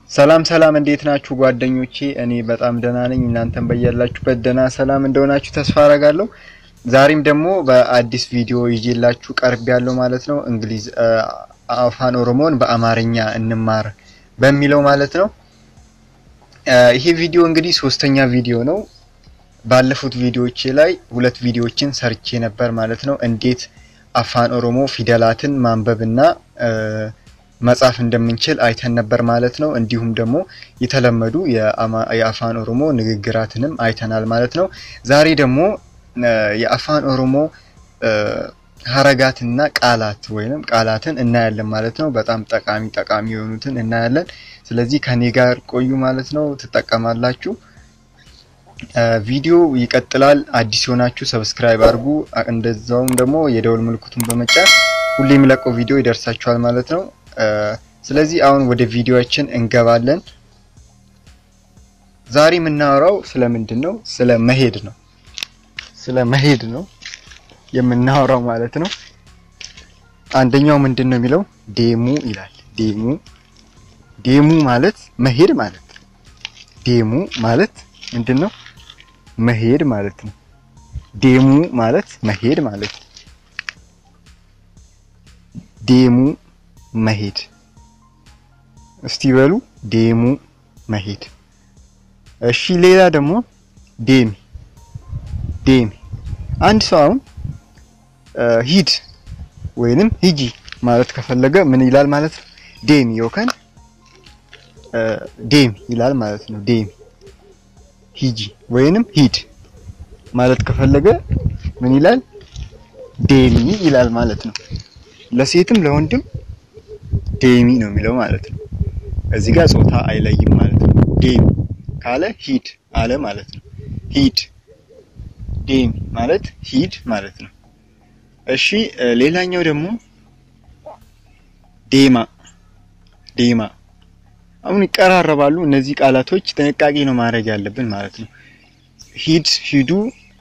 ሰላም ሰላም፣ እንዴት ናችሁ ጓደኞቼ? እኔ በጣም ደህና ነኝ። እናንተም በያላችሁበት ደህና ሰላም እንደሆናችሁ ተስፋ አረጋለሁ። ዛሬም ደግሞ በአዲስ ቪዲዮ ይዤላችሁ ቀርብ ያለው ማለት ነው። እንግሊዝ አፋን ኦሮሞን በአማርኛ እንማር በሚለው ማለት ነው። ይሄ ቪዲዮ እንግዲህ ሶስተኛ ቪዲዮ ነው። ባለፉት ቪዲዮዎቼ ላይ ሁለት ቪዲዮዎችን ሰርቼ ነበር ማለት ነው። እንዴት አፋን ኦሮሞ ፊደላትን ማንበብና መጻፍ እንደምንችል አይተን ነበር ማለት ነው። እንዲሁም ደግሞ የተለመዱ የአፋን ኦሮሞ ንግግራትንም አይተናል ማለት ነው። ዛሬ ደግሞ የአፋን ኦሮሞ ሀረጋትና ቃላት ወይም ቃላትን እናያለን ማለት ነው። በጣም ጠቃሚ ጠቃሚ የሆኑትን እናያለን። ስለዚህ ከኔ ጋር ቆዩ ማለት ነው። ትጠቀማላችሁ። ቪዲዮ ይቀጥላል። አዲስ የሆናችሁ ሰብስክራይብ አድርጉ። እንደዛውም ደግሞ የደውል ምልክቱን በመጫን ሁሌ የሚለቀው ቪዲዮ ይደርሳችኋል ማለት ነው። ስለዚህ አሁን ወደ ቪዲዮአችን እንገባለን። ዛሬ የምናወራው ስለምንድን ነው? ስለ መሄድ ነው። ስለ መሄድ ነው የምናወራው ማለት ነው። አንደኛው ምንድን ነው የሚለው ዴሙ ይላል። ዴሙ ዴሙ ማለት መሄድ ማለት ነው። ዴሙ ማለት ምንድን ነው? መሄድ ማለት ነው። ዴሙ ማለት መሄድ ማለት ነው። ዴሙ መሄድ እስቲ በሉ ዴሙ መሄድ። እሺ ሌላ ደግሞ ዴሚ ዴሚ አንድ ሰው አሁን ሂድ ወይንም ሂጂ ማለት ከፈለገ ምን ይላል ማለት ነው? ዴሚ ዮከን ዴሚ ይላል ማለት ነው። ዴሚ ሂጂ ወይንም ሂድ ማለት ከፈለገ ምን ይላል? ዴሚ ይላል ማለት ነው። ለሴትም ለወንድም ዴሚ ነው የሚለው ማለት ነው። እዚህ ጋር ጾታ አይለይም ማለት ነው። ዴሚ ካለ ሂድ አለ ማለት ነው። ሂድ ዴሚ ማለት ሂድ ማለት ነው። እሺ ሌላኛው ደግሞ ዴማ ዴማ አሁን ይቀራረባሉ እነዚህ ቃላቶች፣ ጥንቃቄ ነው ማድረግ ያለብን ማለት ነው። ሂድ ሂዱ፣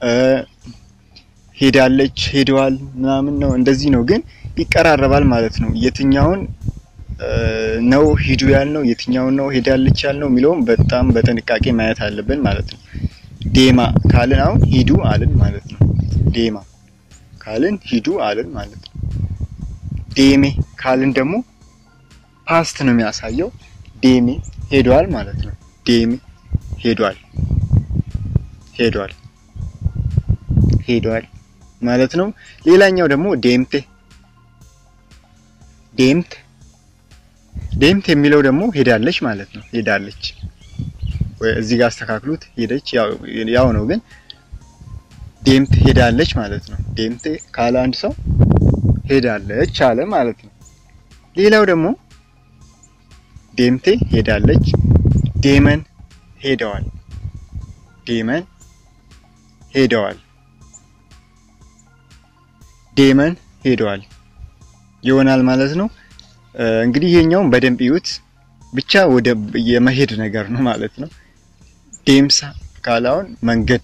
ሄዳለች፣ ሄደዋል ምናምን ነው እንደዚህ ነው ግን ይቀራረባል ማለት ነው። የትኛውን ነው ሂዱ ያልነው የትኛውን ነው ሄዳለች ያልነው የሚለውም በጣም በጥንቃቄ ማየት አለብን ማለት ነው። ዴማ ካልን አሁን ሂዱ አልን ማለት ነው። ዴማ ካልን ሂዱ አልን ማለት ነው። ዴሜ ካልን ደግሞ ፓስት ነው የሚያሳየው። ዴሜ ሄዷል ማለት ነው። ዴሜ ሄዷል ሄዷል ሄዷል ማለት ነው። ሌላኛው ደግሞ ዴምቴ ዴምት ዴምት የሚለው ደግሞ ሄዳለች ማለት ነው። ሄዳለች ወይ እዚህ ጋር አስተካክሉት። ሄደች ያው ነው ግን ዴምት ሄዳለች ማለት ነው። ዴምት ካለ አንድ ሰው ሄዳለች አለ ማለት ነው። ሌላው ደግሞ ዴምቴ ሄዳለች፣ ዴመን ሄደዋል፣ ዴመን ሄደዋል፣ ዴመን ሄደዋል ይሆናል ማለት ነው። እንግዲህ ይሄኛውን በደንብ ይዩት። ብቻ ወደ የመሄድ ነገር ነው ማለት ነው። ዴምሳ ካላውን መንገድ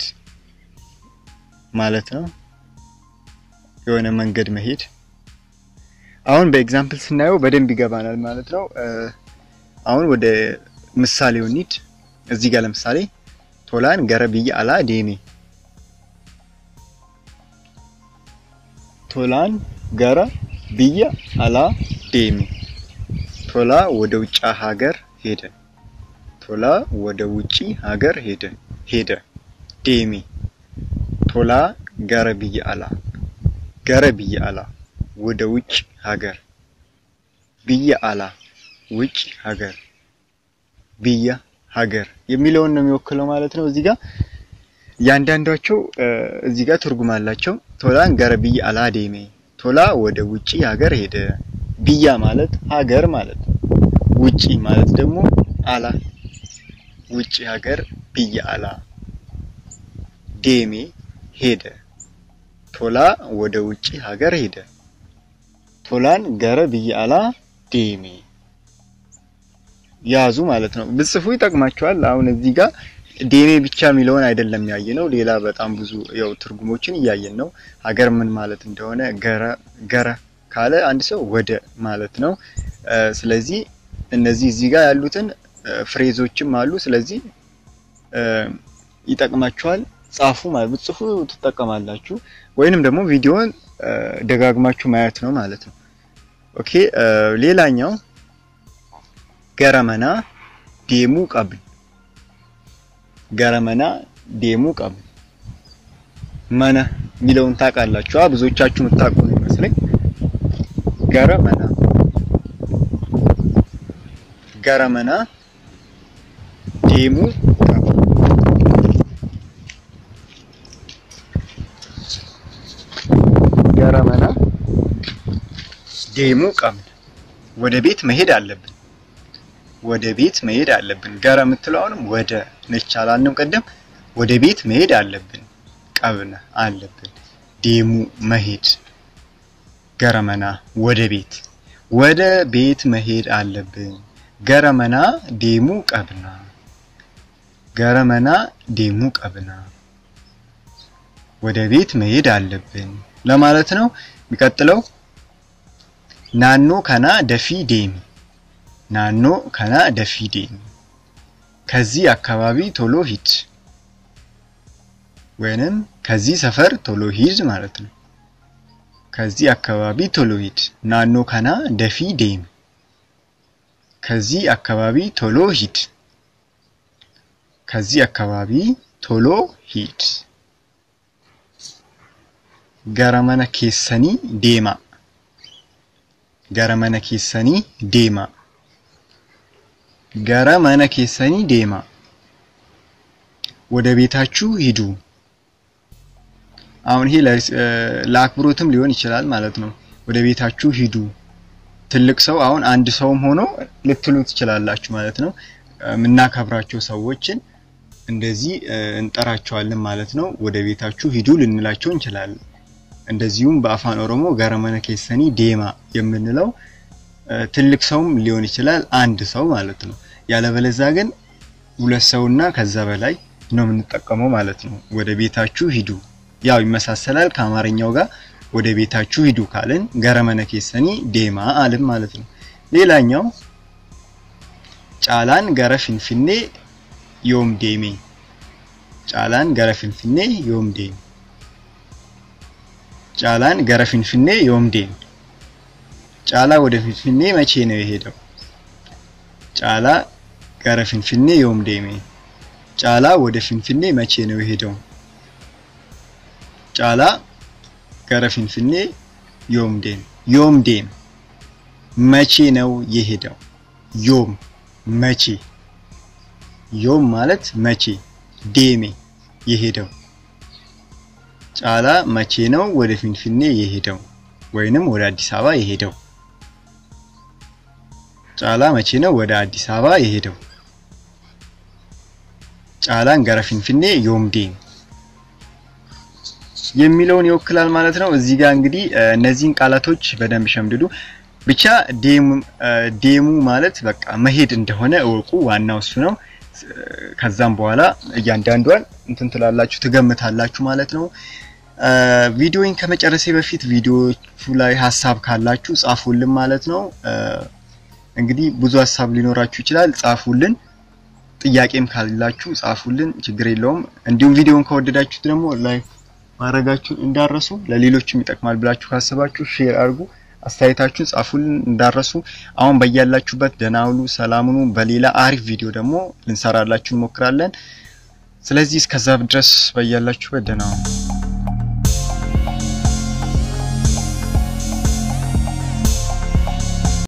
ማለት ነው። የሆነ መንገድ መሄድ። አሁን በኤግዛምፕል ስናየው በደንብ ይገባናል ማለት ነው። አሁን ወደ ምሳሌው እንሂድ። እዚህ ጋር ለምሳሌ ቶላን ገረ ብዬ አላ ዴሜ ቶላን ገረ ብዬ አላ ዴሜ ቶላ ወደ ውጭ ሀገር ሄደ። ቶላ ወደ ውጪ ሀገር ሄደ ሄደ። ዴሜ ቶላ ገረ ብዬ አላ ገረ ብዬ አላ ወደ ውጭ ሀገር ብዬ አላ ውጭ ሀገር ብዬ ሀገር የሚለውን ነው የሚወክለው ማለት ነው። እዚህ ጋር እያንዳንዳቸው እዚህ ጋር ትርጉም አላቸው። ቶላን ገረ ብዬ አላ ዴሜ ቶላ ወደ ውጪ ሀገር ሄደ። ብያ ማለት ሀገር ማለት ነው። ውጪ ማለት ደግሞ አላ ውጪ ሀገር ብያ አላ ዴሜ ሄደ። ቶላ ወደ ውጪ ሀገር ሄደ። ቶላን ገረ ብያ አላ ዴሜ ያዙ ማለት ነው። ብጽፉ ይጠቅማቸዋል። አሁን እዚህ ጋር ዴሜ ብቻ የሚለውን አይደለም ያየ ነው። ሌላ በጣም ብዙ ያው ትርጉሞችን እያየን ነው። ሀገር ምን ማለት እንደሆነ ገረ ገረ ካለ አንድ ሰው ወደ ማለት ነው። ስለዚህ እነዚህ እዚህ ጋር ያሉትን ፍሬዞችም አሉ። ስለዚህ ይጠቅማችኋል። ጻፉ ማለት ብትጽፉ ትጠቀማላችሁ። ወይንም ደግሞ ቪዲዮን ደጋግማችሁ ማየት ነው ማለት ነው። ኦኬ ሌላኛው ገረመና ዴሙ ቀብል ገረመና ዴሙ ቀብል መነ የሚለውን ታውቃላችሁ። ብዙዎቻችሁ የምታውቁ ነው ይመስለኝ። ገረመና ገረመና ዴሙ ገረመና ዴሙ ቀብል ወደ ቤት መሄድ አለብን። ወደ ቤት መሄድ አለብን። ገረ የምትለው አሁንም ወደ ነች አላልንም ቅድም። ወደ ቤት መሄድ አለብን። ቀብነ አለብን። ዴሙ መሄድ ገረመና ወደ ቤት ወደ ቤት መሄድ አለብን። ገረመና ዴሙ ቀብና ገረመና ዴሙ ቀብና ወደ ቤት መሄድ አለብን ለማለት ነው። የሚቀጥለው ናኖ ከና ደፊ ዴሚ ናኖ ከና ደፊ ዴሚ ከዚህ አካባቢ ቶሎ ሂድ ወይንም ከዚህ ሰፈር ቶሎ ሂድ ማለት ነው። ከዚህ አካባቢ ቶሎ ሂድ። ናኖ ከና ደፊ ዴሚ ከዚህ አካባቢ ቶሎ ሂድ። ከዚህ አካባቢ ቶሎ ሂድ። ገረመነ ኬሰኒ ዴማ ገረመነ ኬሰኒ ዴማ ገረመነ ኬሰኒ ዴማ ወደ ቤታችሁ ሂዱ። አሁን ይሄ ለአክብሮትም ሊሆን ይችላል ማለት ነው። ወደ ቤታችሁ ሂዱ። ትልቅ ሰው አሁን አንድ ሰውም ሆኖ ልትሉ ትችላላችሁ ማለት ነው። የምናከብራቸው ሰዎችን እንደዚህ እንጠራቸዋለን ማለት ነው። ወደ ቤታችሁ ሂዱ ልንላቸው እንችላለን። እንደዚሁም በአፋን ኦሮሞ ገረመነ ኬሰኒ ዴማ የምንለው ትልቅ ሰውም ሊሆን ይችላል አንድ ሰው ማለት ነው። ያለበለዛ ግን ሁለት ሰውና ከዛ በላይ ነው የምንጠቀመው ማለት ነው። ወደ ቤታችሁ ሂዱ ያው ይመሳሰላል ከአማርኛው ጋር ወደ ቤታችሁ ሂዱ ካልን ገረመነ ኬሰኒ ዴማ አልን ማለት ነው። ሌላኛው ጫላን ገረ ፊንፊኔ ዮም ዴሜ ጫላን ገረ ፊንፊኔ ዮም ዴሜ ጫላን ገረ ፊንፊኔ ዮም ዴሜ ጫላ ወደ ፊንፊኔ መቼ ነው የሄደው? ጫላ ገረ ፊንፊኔ ዮም ዴሜ ጫላ ወደ ፊንፊኔ መቼ ነው የሄደው? ጫላ ገረ ፊንፊኔ ዮም ዴም ዮም ዴም መቼ ነው የሄደው? ዮም መቼ ዮም ማለት መቼ ዴሜ የሄደው ጫላ መቼ ነው ወደ ፊንፊኔ የሄደው ወይንም ወደ አዲስ አበባ የሄደው? ጫላ መቼ ነው ወደ አዲስ አበባ የሄደው? ጫላን ገረ ፊንፊኔ ዮም ዴም የሚለውን ይወክላል ማለት ነው። እዚህ ጋር እንግዲህ እነዚህን ቃላቶች በደንብ ሸምድዱ። ብቻ ዴሙ ማለት በቃ መሄድ እንደሆነ እወቁ። ዋናው እሱ ነው። ከዛም በኋላ እያንዳንዷን እንትን ትላላችሁ ትገምታላችሁ ማለት ነው። ቪዲዮን ከመጨረሴ በፊት ቪዲዮቹ ላይ ሀሳብ ካላችሁ ጻፉልን ማለት ነው። እንግዲህ ብዙ ሀሳብ ሊኖራችሁ ይችላል፣ ጻፉልን። ጥያቄም ካላችሁ ጻፉልን፣ ችግር የለውም። እንዲሁም ቪዲዮን ከወደዳችሁት ደግሞ ላይክ ማድረጋችሁን እንዳረሱ። ለሌሎችም ይጠቅማል ብላችሁ ካስባችሁ ሼር አድርጉ። አስተያየታችሁን ጻፉልን እንዳረሱ። አሁን በያላችሁበት ደህና ሁኑ፣ ሰላም ሁኑ። በሌላ አሪፍ ቪዲዮ ደግሞ ልንሰራላችሁ እንሞክራለን። ስለዚህ እስከዛ ድረስ በያላችሁበት ደህና ሁኑ።